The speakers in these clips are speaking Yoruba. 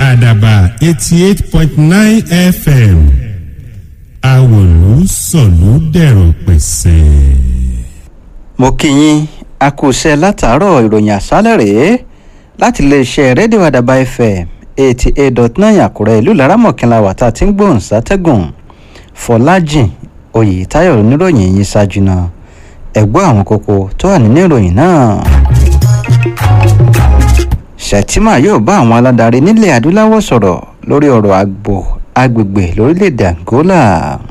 àdàbà eighty eight point nine fm àwòlú sọ̀lú dẹ̀rọ̀ pẹ̀sẹ̀. mo kí yín a kú iṣẹ́ látàárọ̀ ìròyìn àṣálẹ̀ rèé láti iléeṣẹ́ rédíò àdàbà fm eighty eight dot nine àkúrẹ́ ìlú laramọ̀kìnlá wàtá tí ń gbóhùn sátẹ́gùn fọlájìn oyètáyọ̀ oníròyìn yìí ṣáájú náà ẹ̀gbọ́n àwọn kókó tó wà nínú ìròyìn náà. Shettima yóò bá àwọn aládarí nílẹ̀ adúláwọ̀ sọ̀rọ̀ lórí ọ̀rọ̀ àgbò agbègbè lórílẹ̀‐èdè Angola.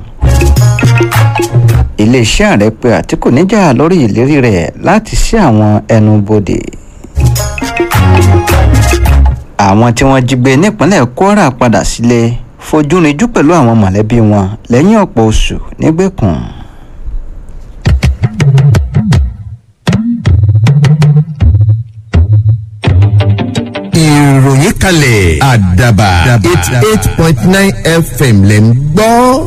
iléeṣẹ́ ààrẹ pé Àtíkù níjà lórí ìlérí rẹ̀ láti ṣí àwọn ẹnubodè. àwọn tí wọ́n jí gbé nípínlẹ̀ Kwara padà sílé fojú rinjú pẹ̀lú àwọn mọ̀lẹ́bí wọn lẹ́yìn ọ̀pọ̀ oṣù nígbèkùn. ìròyìn kalẹ̀ àdàbà eighty eight point nine fm lẹ̀ ń gbọ́.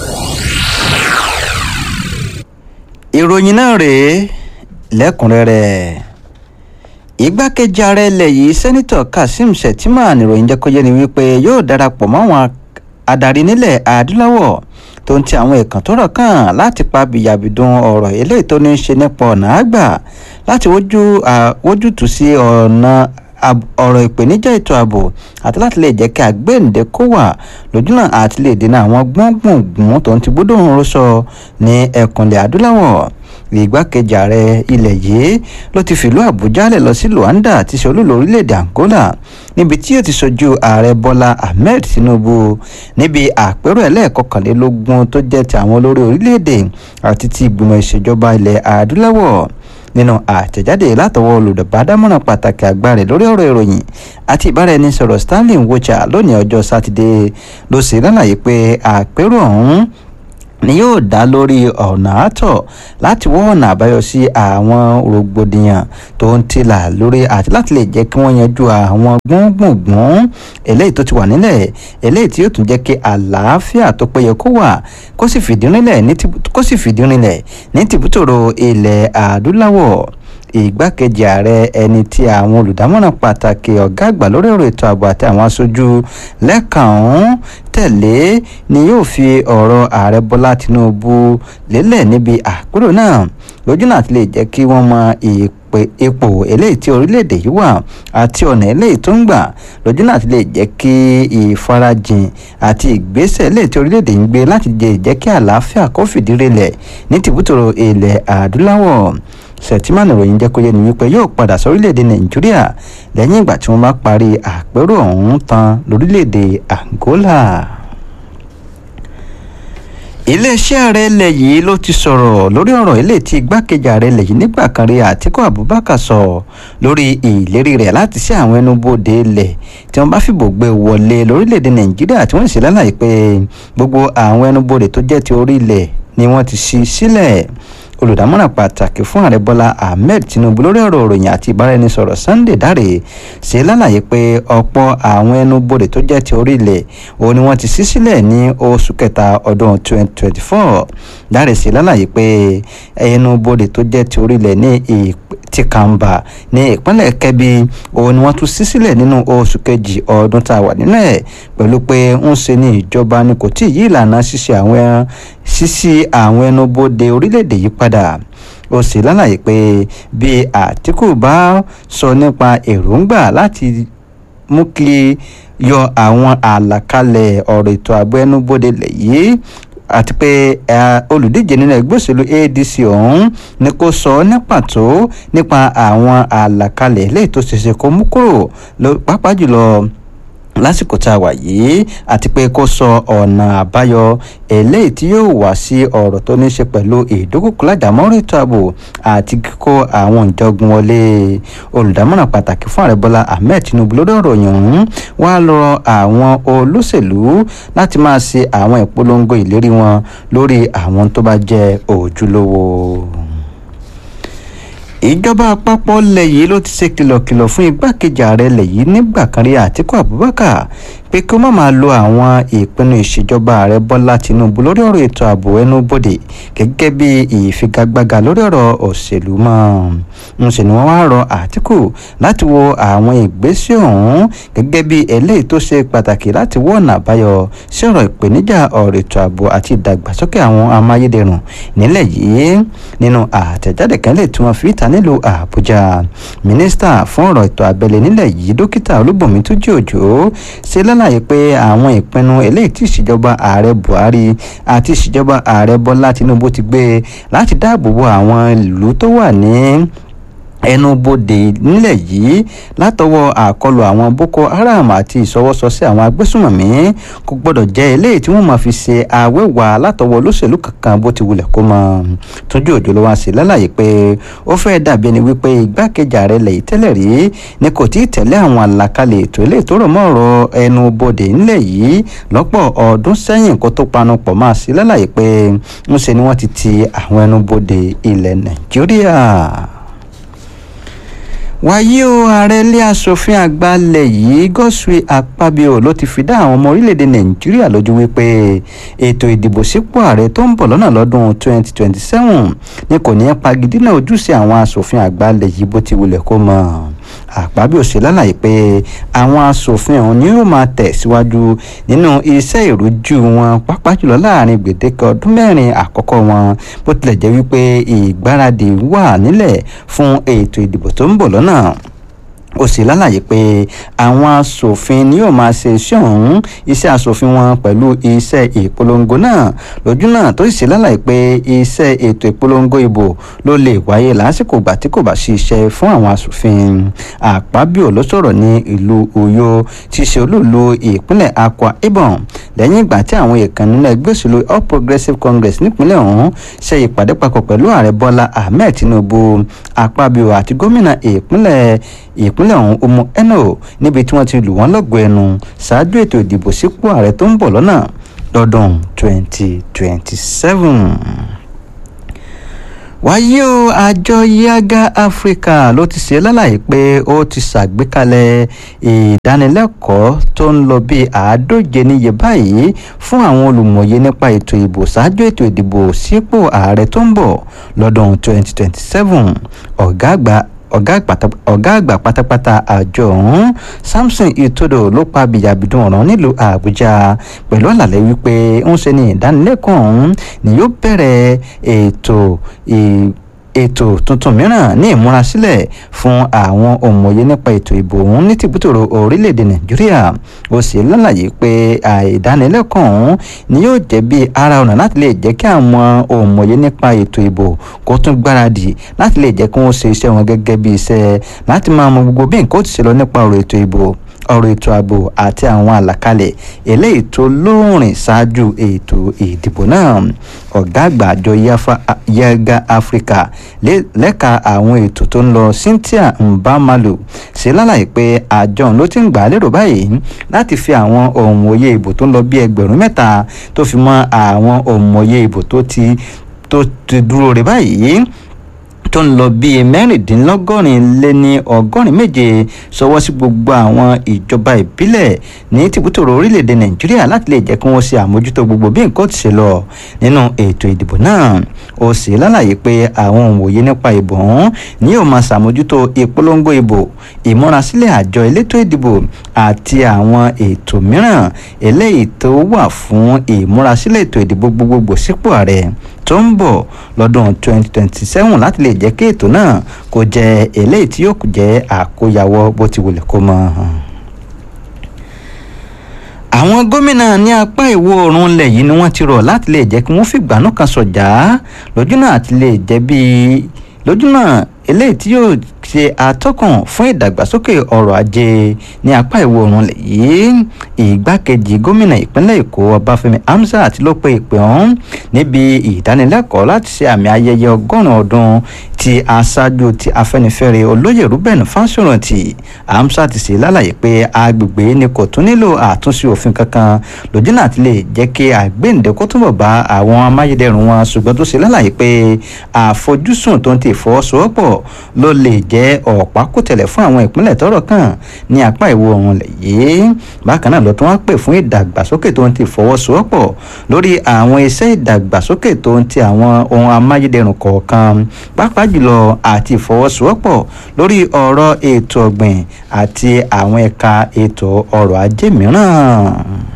ìròyìn náà rèé lẹ́kùnrẹ́rẹ́ igbákejì ààrẹ ilẹ̀ yìí sẹ́nitọ̀ kazeem shettima níròyìn jẹ́ kó yé ni wípé yóò darapọ̀ mọ́ àwọn adarí nílẹ̀ adúláwọ̀ tó ń ti àwọn ẹ̀kan tó rọ̀ kàn láti pa bìyàbìdùn ọ̀rọ̀ eléyìí tó ní í ṣe nípa ọ̀nà àgbà láti wójútùú sí ọ̀nà ọ̀rọ̀ ìpèníjà ètò ààbò àti láti lè jẹ́ kí àgbéǹde kó wà lójúnà àti lè dènà àwọn gbọ́ngbọ̀ngbọ̀n tó ń ti gbódò ń rọ́ṣọ ní ẹkùnlẹ̀ adúláwọ̀ ìgbákejì ààrẹ ilẹ̀ yìí ló ti fìlú àbújá lẹ̀ lọ sí luanda tí ṣe olúlo orílẹ̀-èdè angola níbi tí yóò ti ṣojú ààrẹ bọ́lá ahmed tinubu níbi àpérò ẹlẹ́ẹ̀kọkànlélógún tó jẹ́ ti àwọn olórí orílẹ̀-èdè àti ti ìgbìmọ̀ ìṣèjọba ilẹ̀ adúláwọ̀ nínú àtẹ̀jáde látọwọ́ olùdàbádámọ̀ràn pàtàkì àgbà rẹ̀ lórí ọ̀rọ̀ ìròyìn àti ìbáraẹnisọ̀rọ̀ stanley nwocha lónìí ọjọ́ sátidé ló ṣe lálàyé pé àpérò ọ̀hún ni yóò dá lórí ọ̀nà àtọ̀ láti wọ́ ọ̀nà àbáyọ sí àwọn rògbòdìyàn tó ń tìlà lórí àti láti lè jẹ́ kí wọ́n yanjú àwọn gbọ̀ngbọ̀ngbọ̀n eléyìí tó ti wà nílẹ̀ eléyìí tí yóò tún jẹ́ kí àlàáfíà tó péye kó wà kó sì fìdí rinlẹ̀ ní tìbútòrò ilẹ̀ adúláwọ̀ ìgbákejì ààrẹ ẹni tí àwọn olùdámọ̀ràn pàtàkì ọ̀gá àgbà lórí ọ̀rọ̀ ètò ààbò àti àwọn aṣojú lẹ́ẹ̀kan ọ̀hún tẹ̀lé ni yóò fi ọ̀rọ̀ ààrẹ bọ́lá tinubu lélẹ̀ níbi àpérò náà lójúnà àti lè jẹ́ kí wọ́n mọ ipò eléyìí tí orílẹ̀-èdè yìí wà àti ọ̀nà eléyìí tó ń gbà lójúnà àti lè jẹ́ kí ìfarajìn àti ìgbésẹ̀ eléyìí tí orílẹ̀-èdè ń gbé láti jẹ́ kí àlàáfíà kó fìdí rinlẹ̀ ní tìbútòrò ilẹ̀ adúláwọ̀ Shettima ìròyìn jẹ́ kó yé ni wípé yóò padà sórílẹ̀-èdè nàìjíríà lẹ́yìn ìgbà tí wọ́n bá parí àpérò ọ̀hún tán lórílẹ̀-èdè Angola. iléeṣẹ́ ààrẹ ilẹ̀ yìí ló ti sọ̀rọ̀ lórí ọ̀rọ̀ ilé tí igbákejì ààrẹ ilẹ̀ yìí nígbà kan rí Àtíkù Abubakar sọ lórí ìlérí rẹ̀ láti sí àwọn ẹnubodè ilẹ̀ tí wọ́n bá fìbò gbé wọlé lórílẹ̀-èdè nàìjíríà tí wọ́n sì lálàyé pé gbogbo àwọn ẹnubodè tó jẹ́ ti orí ilẹ̀ ni wọ́n ti ṣí sílẹ̀ olùdámọ̀ràn pàtàkì fún ààrẹ bọ́lá ahmed tinubu lórí ọ̀rọ̀ òròyìn àti ìbáraẹnisọ̀rọ̀ sunday dáre ṣe lálàyé pé ọ̀pọ̀ àwọn ẹnubodè tó jẹ́ ti orílẹ̀ òun ni wọ́n ti ṣí sílẹ̀ ní oṣù kẹta ọdún 2024 dáre ṣe lálàyé pé ẹnubodè tó jẹ́ ti orílẹ̀ ní ti kàǹbà ní ìpínlẹ̀ kẹ́bí òun ni wọ́n tún ṣí sílẹ̀ nínú oṣù kejì ọdún tá a wà nínú ẹ̀ pẹ̀lú pé ń ṣe ní ìjọba ni kò tí ì yí ìlànà ṣíṣe àwọn ẹran ṣíṣí àwọn ẹnubodè orílẹ̀-èdè yìí padà ó sì lálàyé pé bí Àtíkù bá sọ nípa èròǹgbà láti mú kí yọ àwọn àlàkalẹ̀ ọ̀rọ̀ ètò ààbò ẹnubodè lẹ̀ yìí àti pé olùdíje nínú ẹgbẹ́ òṣèlú ADC ọ̀hún ni kò sọ ní pàtó nípa àwọn àlàkalẹ̀ eléyìí tó ṣeéṣe kó mú kúrò pàápàá jùlọ lásìkò tá a wà yìí àti pé kó sọ ọ̀nà àbáyọ eléyìí tí yóò wá sí ọ̀rọ̀ tó ní ṣe pẹ̀lú ìdókòkò lájàmọ́rò ètò ààbò àti kíkó àwọn ìjọgun wọlé olùdámọ̀ràn pàtàkì fún ààrẹ bọ́lá ahmed tinubu lórí ọ̀rọ̀ yìí ọ̀hún wá lọ àwọn olóṣèlú láti máa ṣe àwọn ìpolongo ìlérí wọn lórí àwọn tó bá jẹ́ ojúlówó ìjọba àpapọ̀ ilẹ̀ yìí ló ti ṣe kìlọ̀kìlọ̀ fún igbákejì ààrẹ ilẹ̀ yìí nígbà kan rí àtíkù abubakar pé kí ó má máa lo àwọn ìpinnu ìṣèjọba ààrẹ bọ́lá tinubu lórí ọ̀rọ̀ ètò ààbò ẹnubodè gẹ́gẹ́ bí ìfigagbága lórí ọ̀rọ̀ òṣèlú mọ́ ń ṣe ni wọ́n wá rọ àtìkù láti wo àwọn ìgbésẹ̀ ọ̀hún gẹ́gẹ́ bí eléyìí tó ṣe pàtàkì láti wọ́ ọ̀nà àbáyọ sí ọ̀rọ̀ ìpèníjà ọ̀rọ̀ ètò ààbò àti ìdàgbàsókè àwọn amáyédẹrùn nílẹ̀ yìí nínú àtẹ̀jáde kan lè tí wọ́n fi ìta nílùú àbújá mínísítà fún ọ̀rọ̀ ètò abẹ́lé nílẹ̀ yìí dókítà olúbọ̀mí túnjí òjò ṣe lálàyé pé àwọn ìpinnu eléyìí tí ìṣèjọba ààrẹ buhari àti ìṣèjọba ààrẹ bọ́lá tinubu ti gbé láti dáàbò bo àwọn ìlú tó wà ní ẹnubodè nílẹ̀ yìí látọwọ́ àkọlù àwọn boko haram àti ìṣọwọ́sọsí àwọn agbésùnmọ̀mí kò gbọ́dọ̀ jẹ́ eléyìí tí wọ́n máa fi ṣe àwẹ̀wà látọwọ́ olóṣèlú kankan bó ti wulẹ̀ kó mọ́ tójú òjò ló wá sí lálàyé pé ó fẹ́ dàbí ẹni wípé igbákejì ààrẹ lẹ́yìn tẹ́lẹ̀ rí ni kò tí ì tẹ̀lé àwọn àlàkalẹ̀ ètò eléyìí tó rọ̀ mọ́ ọ̀rọ̀ ẹnubodè nílẹ̀ yìí lọ́pọ̀ ọdún sẹ́yìn kó tó panu pọ̀ máa sí lálàyé pé ńṣe ni wọ́n ti ti àwọn ẹnubodè ilẹ̀ nàìjíríà wàyí o ààrẹ ilé asòfin àgbà ilẹ̀ yìí Godswill Akpabio ló ti fi dá àwọn ọmọ orílẹ̀-èdè nàìjíríà lójú wípé ètò ìdìbò sípò ààrẹ tó ń bọ̀ lọ́nà lọ́dún 2027 ni kò ní í pagidínà ojúṣe àwọn asòfin àgbà ilẹ̀ yìí bó ti wulẹ̀ kó mọ̀ Akpabio ṣe lálàyé pé àwọn asòfin ọ̀hún ni yóò máa tẹ̀síwájú nínú iṣẹ́ ìrújú wọn pàápàá jùlọ láàrin gbèdéke ọdún mẹ́rin àkọ́kọ́ wọn bó tilẹ̀ jẹ́ wípé ìgbáradì wà nílẹ̀ fún ètò ìdìbò tó ń bọ̀ lọ́nà ó sì lálàyé pé àwọn asòfin ni yóò máa ṣe iṣẹ́ ọ̀hún iṣẹ́ asòfin wọn pẹ̀lú iṣẹ́ ìpolongo náà lójú náà tó sì ṣe lálàyé pé iṣẹ́ ètò ìpolongo ìbò ló lè wáyé lásìkò ìgbà tí kò bá sí iṣẹ́ fún àwọn asòfin àpábíò ló sọ̀rọ̀ ní ìlú Ọ̀yọ́ tí í ṣe olúùlú ìpínlẹ̀ Akwa Ibom lẹ́yìn ìgbà tí àwọn ìkànnì nínú ẹgbẹ́ òṣèlú All Progressives Congress nípínlẹ̀ ọ̀hún ṣe ìpàdé papọ̀ pẹ̀lú ààrẹ Bọ́lá Ahmed Tinubu àpábíò àti gómìnà ìpínlẹ̀ ìpínlẹ̀ ọ̀hún Umu Eno níbi tí wọ́n ti lù wọ́n lọ́gọ̀ọ́ ẹnu ṣáájú ètò ìdìbò sípò ààrẹ tó ń bọ̀ lọ́nà lọ́dún 2027 wáyé o àjọ yaga africa ló ti ṣe lálàyé pé ó ti ṣàgbékalẹ̀ ìdánilẹ́kọ̀ọ́ tó ń lọ bíi àádóje níye báyìí fún àwọn olùmọ̀ye nípa ètò ìbò ṣáájú ètò ìdìbò sípò ààrẹ tó ń bọ̀ lọ́dún 2027 ọ̀gá àgbà ọ̀gá àgbà pátápátá àjọ ọ̀hún samson itodo ló pa bìyàbìdún ọ̀ràn nílùú àbújá pẹ̀lú àlàyé wípé ń ṣe ní ìdánilẹ́kọ̀ọ́ ọ̀hún ni yóò bẹ̀rẹ̀ ètò ètò tuntun mìíràn ní ìmúrasílẹ̀ fún àwọn òmòye nípa ètò ìbò ọ̀hún ní tìbútòrò orílẹ̀-èdè nàìjíríà ó sì lálàyé pé àìdánilẹ́kọ̀ọ́ ọ̀hún ni yóò jẹ́ bí ara ọ̀nà láti lè jẹ́ kí àwọn òmòye nípa ètò ìbò kó tún gbáradì láti lè jẹ́ kí wọ́n ṣe iṣẹ́ wọn gẹ́gẹ́ bí iṣẹ́ láti máa mọ gbogbo bí nǹkan ó ti ṣe lọ nípa ọ̀rọ̀ ètò ìbò ọ̀rọ̀ ètò ààbò àti àwọn àlàkalẹ̀ eléyìí tó lóòrìn ṣáájú ètò ìdìbò náà ọ̀gá àgbà àjọ yaga africa lẹ́ka àwọn ètò tó ń lọ cynthia mbamalu ṣe lálàyé pé àjọ ló ti ń gbà á lérò báyìí láti fi àwọn òǹwòye ìbò tó ń lọ bí ẹgbẹ̀rún mẹ́ta tó fi mọ́ àwọn òǹwòye ìbò tó ti tó ti dúró rẹ̀ báyìí tó ń lọ bíi mẹ́rìndínlọ́gọ́rin lé ní ọgọ́rin méje sọwọ́ sí gbogbo àwọn ìjọba ìbílẹ̀ ní tìbútòrò orílẹ̀-èdè nàìjíríà láti lè jẹ́ kí wọ́n ṣe àmójútó gbogbo bí nǹkan ti ṣe lọ nínú ètò ìdìbò náà ó sì lálàyé pé àwọn òǹwòye nípa ìbò ọ̀hún ni yóò máa ṣàmójútó ìpolongo ìbò ìmúrasílẹ̀ àjọ elétò ìdìbò àti àwọn ètò mìíràn eléyìí tó wà fún ìmúrasílẹ̀ ètò ìdìbò gbogbogbò sípò ààrẹ tó ń bọ̀ lọ́dún 2027 láti lè jẹ́ kí ètò náà kó jẹ́ eléyìí tí yóò jẹ́ àkóyawọ́ bó ti wulẹ̀ kó mọ́. àwọn gómìnà ní apá ìwọ̀ oòrùn ilẹ̀ yìí ni wọ́n ti rọ̀ láti lè jẹ́ kí wọ́n fìgbà náà kan sọ̀jà lójúnà àti lè jẹ́ bíi lójúnà eléyìí tí yóò ṣe atọ́kùn fún ìdàgbàsókè ọrọ̀ ajé ní apá ìwọ̀ oòrùn ilẹ̀ yìí ìgbákejì gómìnà ìpínlẹ̀ èkó ọbáfẹ́mi hamzat ló pe ìpè ọ̀hún níbi ìdánilẹ́kọ̀ọ́ láti ṣe àmì ayẹyẹ ọgọ́rùn-ún ọdún ti aṣáájú ti afẹ́nifẹ́re olóyè ruben fásórántì amsat ṣe lálàyé pé agbègbè ni kò tún nílò àtúnṣe òfin kankan lójúnà àti lè jẹ́ kí àgbéǹde kó túnbọ̀ bá àwọn amáyédẹrùn wọn ṣùgbọ́n tó ṣe lálàyé pé àfojúsùn tó ń ti ìfọwọ́sowọ́pọ̀ ló lè jẹ́ ọ̀pákùtẹ̀lẹ̀ fún àwọn ìpínlẹ̀ tọ́rọ̀ kàn ní apá ìwọ̀ oòrùn lẹ̀ yìí bákan náà ló tún wá pè fún ìdàgbàsókè tó ń ti ìfọwọ́sowọ́pọ̀ lórí àwọn iṣẹ́ ìdàgbàsókè tó ń ti àwọn ohun amáyédẹrùn kọ̀ọ̀kan pàápàá jùlọ àti ìfọwọ́sowọ́pọ̀ lórí ọ̀rọ̀ ètò ọ̀gbìn àti àwọn ẹ̀ka ètò ọrọ̀ ajé mìíràn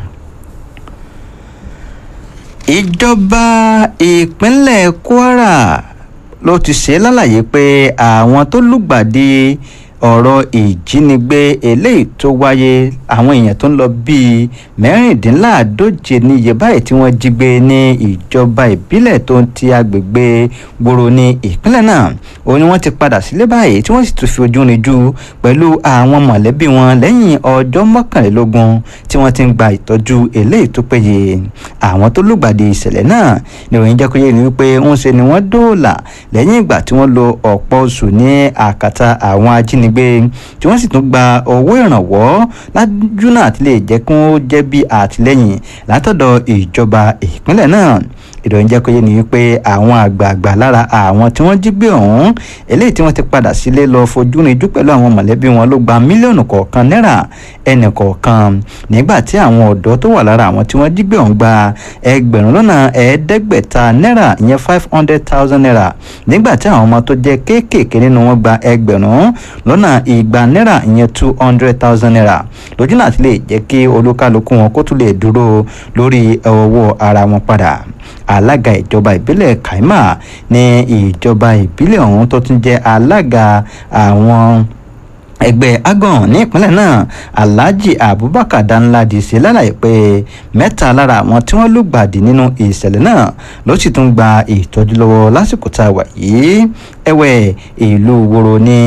ìjọba ìpínlẹ̀ kwara ló ti ṣe lálàyé pé àwọn tó lùgbàdì ọ̀rọ̀ ìjínigbé eléyìí tó wáyé àwọn èèyàn tó ń lọ bíi mẹ́rìndínláàádóje níye báyìí tí wọ́n jí gbé ní ìjọba ìbílẹ̀ tó ń ti agbègbè gbòòrò ní ìpínlẹ̀ náà òun ni wọ́n ti padà sílé báyìí tí wọ́n sì tún fi ojú rinjú pẹ̀lú àwọn mọ̀lẹ́bí wọn lẹ́yìn ọjọ́ mọ́kànlélógún tí wọ́n ti ń gba ìtọ́jú eléyìí tó péye àwọn tó lùgbàdì ìṣẹ̀lẹ̀ náà ni òyìn jẹ́ kó yé ni wípé ń ṣe ni wọ́n dóòlà lẹ́yìn ìgbà tí wọ́n lo ọ̀pọ̀ oṣù ní àkàtà àwọn ajínigbé tí wọ́n sì tún gba owó ìrànwọ́ lájú náà ti lè jẹ́ kí wọ́n jẹ́ bí àtìlẹ́yìn látọ̀dọ̀ ìjọba ìpínlẹ̀ náà ìròyìn jẹ́ kó yé ni wípé àwọn àgbààgbà lára àwọn tí wọ́n jí gbé ọ̀hún eléyìí tí wọ́n ti padà sílé lọ fojú rinjú pẹ̀lú àwọn mọ̀lẹ́bí wọn ló gba mílíọ̀nù kọ̀ọ̀kan náírà ẹnì kọ̀ọ̀kan nígbà tí àwọn ọ̀dọ́ tó wà lára àwọn tí wọ́n jí gbé ọ̀hún gba ẹgbẹ̀rún lọ́nà ẹ̀ẹ́dẹ́gbẹ̀ta náírà ìyẹn five hundred thousand naira nígbà tí àwọn ọmọ tó jẹ́ kéékèèké nínú wọn gba ẹgbẹ̀rún lọ́nà igba náírà ìyẹn two hundred thousand naira lójú náà ti lè jẹ́ kí olúkálukú wọn kó tún lè dúró lórí ọwọ́ ara wọn padà alága ìjọba ìbílẹ̀ kaima ní ìjọba ìbílẹ̀ ọ̀hún tó tún jẹ́ alága àwọn ẹgbẹ́ agan ní ìpínlẹ̀ náà alhaji abubakar danladi ṣe lálàyé pé mẹ́ta lára àwọn tí wọ́n lùgbàdì nínú ìṣẹ̀lẹ̀ náà ló sì tún gba ìtọ́jú lọ́wọ́ lásìkò tá a wà yìí ẹ̀wẹ̀ ìlú woro ní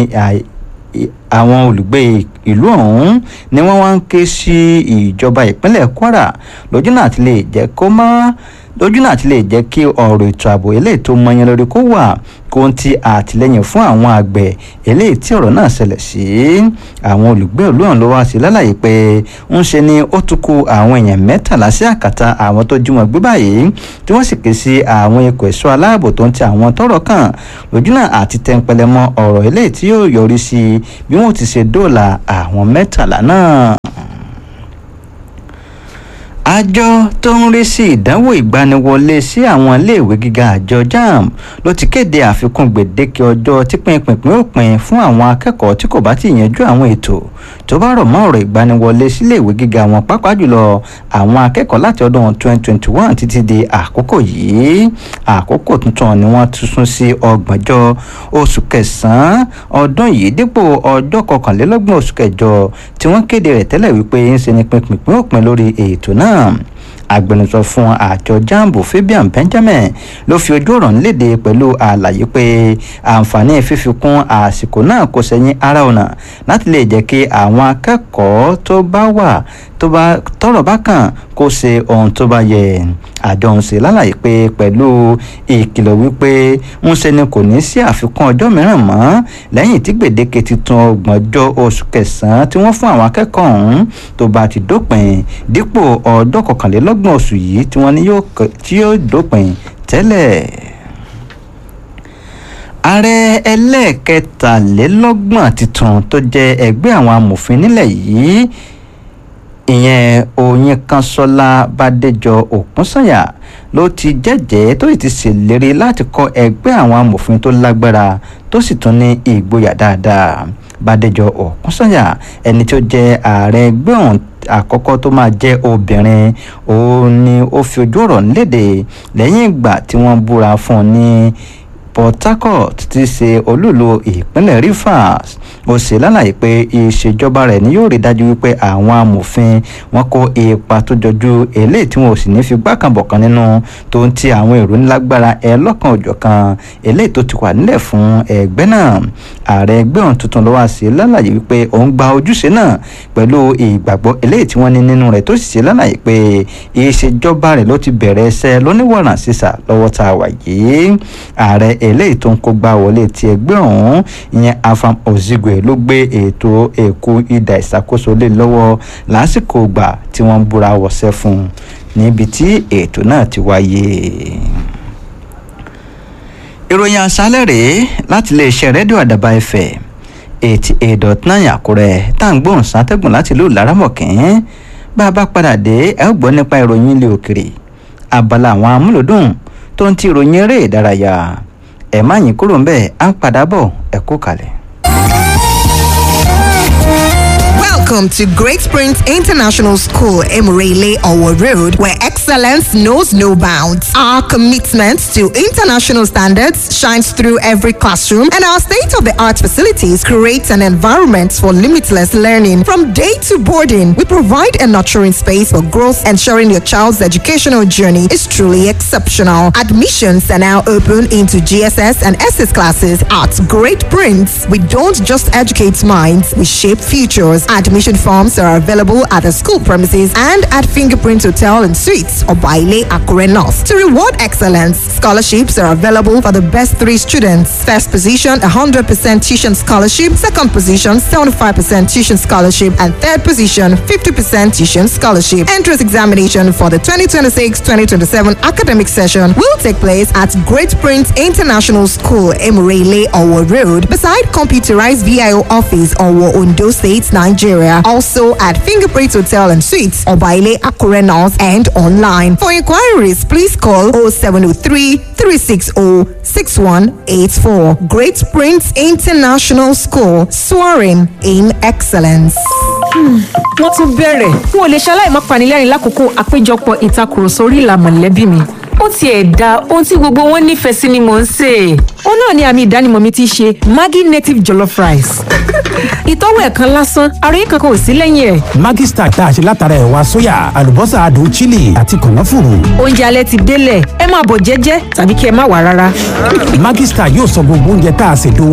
àwọn olùgbé ìlú ọ̀hún ni wọ́n wá ń ké sí ìjọba ìpínlẹ̀ kwara lójú náà ti lè jẹ́ kó má lójú náà ti lè jẹ́ kí ọ̀rọ̀ ètò ààbò eléyìí tó mọyán lórí kó wà kó ń ti àtìlẹ́yìn fún àwọn àgbẹ̀ eléyìí tí ọ̀rọ̀ náà ṣẹlẹ̀ sí àwọn olùgbé ìlú ọ̀hún ló wá sí lálàyé pé ń ṣe ni ó tún kù àwọn èèyàn mẹ́tàlá sí àkàtà àwọn tó jí wọn gbé báyìí tí wọ́n sì ké sí àwọn ikọ̀ ẹ̀ṣọ́ aláàbò tó ń ti àwọn tọ́rọ̀ kàn lójú náà àti tẹ́ńpẹ́lẹ́ mọ́ ọ̀rọ̀ eléyìí tí yóò yọrí sí bí wọ́n ti ṣe dóòlà àwọn mẹ́tàlá náà àjọ tó ń rí sí ìdánwò ìgbaniwọlé sí àwọn iléèwé gíga àjọ jamb ló ti kéde àfikún gbèdéke ọjọ́ tí pínpín òpin fún àwọn akẹ́kọ̀ọ́ tí kò bá ti yanjú àwọn ètò tó bá rọ̀ mọ́ ọ̀rọ̀ ìgbaniwọlé síléèwé gíga wọn pàápàá jùlọ àwọn akẹ́kọ̀ọ́ láti ọdún 2021 títí di àkókò yìí àkókò tuntun ni wọ́n tún sún sí ọgbọ̀njọ́ oṣù kẹsàn-án ọdún yìí dípò ọjọ́ kọkànlélọ́gbọ̀n oṣù kẹjọ tí wọ́n kéde rẹ̀ tẹ́lẹ̀ wípé ń ṣe ni pínpín òpin lórí ètò náà agbẹnusọ fún àjọ jambo fabian benjamin ló fi ojú ọ̀rọ̀ léde pẹ̀lú àlàyé pé àǹfààní fífikún àsìkò náà kò sẹ́yìn ara ọ̀nà láti lè jẹ́ kí àwọn akẹ́kọ̀ọ́ tó bá wà tó bá tọrọ bá kàn kó ṣe ohun tó bá yẹ àjọ ń ṣe lálàyé pé pẹ̀lú ìkìlọ̀ wípé ń ṣe ni kò ní sí àfikún ọjọ́ mìíràn mọ́ lẹ́yìn tí gbèdéke titun ọgbọ̀njọ́ oṣù kẹsàn-án tí wọ́n fún àwọn akẹ́kọ̀ọ́ ọ̀hún tó bá ti dópin dípò ọjọ́ kọkànlélọ́gbọ̀n oṣù yìí tí wọ́n ní yóò dópin tẹ́lẹ̀ ààrẹ ẹlẹ́ẹ̀kẹtàlélọ́gbọ̀n tuntun tó jẹ́ ẹgbẹ́ àwọn amòfin nílẹ̀ yìí ìyẹn oyinkanṣọ́lá bàdéjọ òkúnsànyà ló ti jẹ́jẹ́ tó sì ti ṣèlérí láti kọ́ ẹgbẹ́ àwọn amòfin tó lágbára tó sì tún ní ìgboyà dáadáa bàdéjọ òkúnsànyà ẹni tó jẹ́ ààrẹ ẹgbẹ́ ọ̀hún àkọ́kọ́ tó máa jẹ́ obìnrin òun ni ó fi ojú ọ̀rọ̀ léde lẹ́yìn ìgbà tí wọ́n búra fún un ní port harcourt ti ṣe olúlo ìpínlẹ̀ rivers ó ṣe lálàyé pé ìṣèjọba rẹ̀ ni yóò rí dájú wípé àwọn amòfin wọn kó ipa tó jọjú eléyìí tí wọn ò sì ní fi gbákanbọ̀kan nínú tó ń ti àwọn èrò ńlágbára ẹ lọ́kan òjọ̀kan eléyìí tó ti wà nílẹ̀ fún ẹgbẹ́ náà ààrẹ ẹgbẹ́ ọ̀hún tuntun ló wá sí lálàyé wípé òun gba ojúṣe náà pẹ̀lú ìgbàgbọ́ eléyìí tí wọ́n ní nínú rẹ̀ tó sì ṣe lálàyé pé ìṣèjọba rẹ̀ ló ti bẹ̀rẹ̀ ẹsẹ̀ lóníwọ̀ràn sísà lọ́wọ́ tá a wà yìí ààrẹ eléyìí tó ń kó gbá wọlé ti ẹgbẹ́ ọ̀hún ìyẹn afam ozigwe ló gbé ètò èkó ìdá ìṣàkóso lé lọ́wọ́ lásìkò gbà tí wọ́n ń búra wọ̀ṣẹ́ fún un níbi tí ètò náà ti wáyé ìròyìn àṣálẹ̀ rèé láti iléeṣẹ́ rédíò àdàbà ẹ̀fẹ̀ eighty eight dot nine àkúrẹ́ tá à ń gbóhùn sátẹ́gùn láti ìlú laramọ̀kín bá a bá padà dé ẹ ó gbọ́ nípa ìròyìn ilé òkèrè abala àwọn amúlòdùn tó ń ti ìròyìn eré ìdárayá ẹ̀ má yín kúrò ń bẹ́ẹ̀ á ń padà bọ̀ ẹ̀ kú kalẹ̀. Welcome to Great Springs International School, Emirele Owo Road, where excellence knows no bounds. Our commitment to international standards shines through every classroom, and our state of the art facilities create an environment for limitless learning. From day to boarding, we provide a nurturing space for growth, ensuring your child's educational journey is truly exceptional. Admissions are now open into GSS and SS classes at Great Prince. We don't just educate minds, we shape futures. Admission forms are available at the school premises and at Fingerprint Hotel and Suites or Baile Akure North. To reward excellence, scholarships are available for the best three students. First position, 100% tuition scholarship. Second position, 75% tuition scholarship. And third position, 50% tuition scholarship. Entrance examination for the 2026-2027 academic session will take place at Great Prince International School, Emirele, Owo Road, beside computerized VIO office, Owo, Ondo State, Nigeria. Also at Fingerprint Hotel and Suites, Obaile Akure North and online. For inquiries, please call 0703 360 6184. Great Prince International School, soaring in excellence. wọ́n tún bẹ̀rẹ̀ n ò lè ṣaláì má panilẹ́rìn lákòókò àpéjọpọ̀ ìtakùrọ̀sọ orí ìlà mọ̀lẹ́bí mi ó tiẹ̀ da ohun tí gbogbo wọn nífẹ̀ẹ́ sí ni mò ń sè é ó náà ni àmì ìdánimọ̀ mi ti ṣe maggi native jollof rice ìtọ́wò ẹ̀ kan lásán àròyé kankan ò sí lẹ́yìn ẹ̀ Maggi Star tá a ṣe látara ẹ̀wà sóyà àlùbọ́sà adùn chili àti kànáfùrù. oúnjẹ alẹ́ ti délẹ̀ ẹ máa bọ̀ jẹ́jẹ́ tàbí kí ẹ má wà rárá. Maggi Star yóò sọ gbogbo oúnjẹ tá a ṣètò